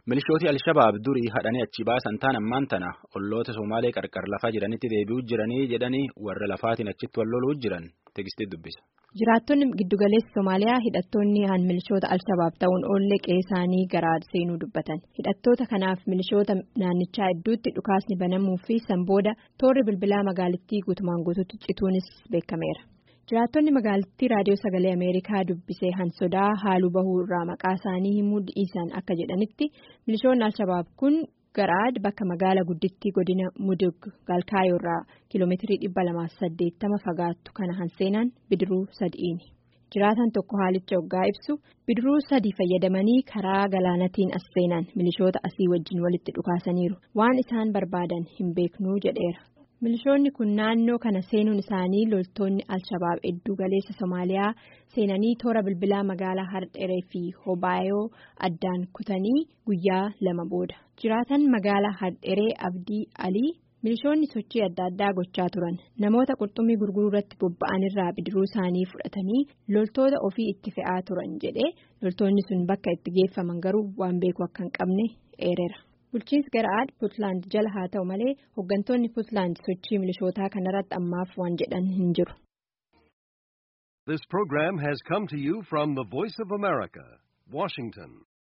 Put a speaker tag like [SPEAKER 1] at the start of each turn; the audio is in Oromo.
[SPEAKER 1] Milishooti Alshabaab durii hadhanii achi baasan taan ammaan tana olloota Somaalee qarqar lafaa jiranitti deebi'uu jiranii jedhanii warra lafaatiin achitti wal loluu jiran tegistii dubbisa.
[SPEAKER 2] Jiraattonni giddugaleessa Somaaliyaa hidhattoonni han milishoota Alshabaab ta'uun oollee qe'ee garaa seenuu dubbatan. Hidhattoota kanaaf milishoota naannichaa hedduutti dhukaasni banamuu fi sanbooda toorri bilbilaa magaalittii guutumaan guutuutti cituunis beekameera. Jiraattonni magaalittii raadiyoo sagalee Ameerikaa dubbisee hansodaa haaluu bahuu irraa maqaa isaanii himuu dhiisan akka jedhanitti milishoonni Alshabaab kun garaad bakka magaala guddittii godina Mudug Galkaayoo irraa kiiloomeetirii dhibba lamaaf saddeettama fagaattu kana hanseenaan bidiruu sadi'iini. Jiraatan tokko haalicha hoggaa ibsu bidiruu sadii fayyadamanii karaa galaanatiin as seenan milishoota asii wajjin walitti dhukaasaniiru waan isaan barbaadan hin beeknuu jedheera. Milishoonni kun naannoo kana seenuun isaanii loltoonni Alshabaab hedduu galeessa Somaaliyaa seenanii toora bilbilaa magaalaa Hardheree fi Hobaayoo addaan kutanii guyyaa lama booda. Jiraatan magaalaa Hardheree Abdii Alii milishoonni sochii adda addaa gochaa turan namoota qurxummii gurguruu irratti bobba'an irraa bidiruu isaanii fudhatanii loltoota ofii itti fe'aa turan jedhee loltoonni sun bakka itti geeffaman garuu waan beeku akka hin qabne eereera. Bulchiinsi Garaad Puutlaand jala haa ta'u malee hooggantoonni Puutlaand sochii milishootaa kanarratti ammaaf waan jedhan hin jiru.
[SPEAKER 3] This program has come to you from the Voice of America, Washington.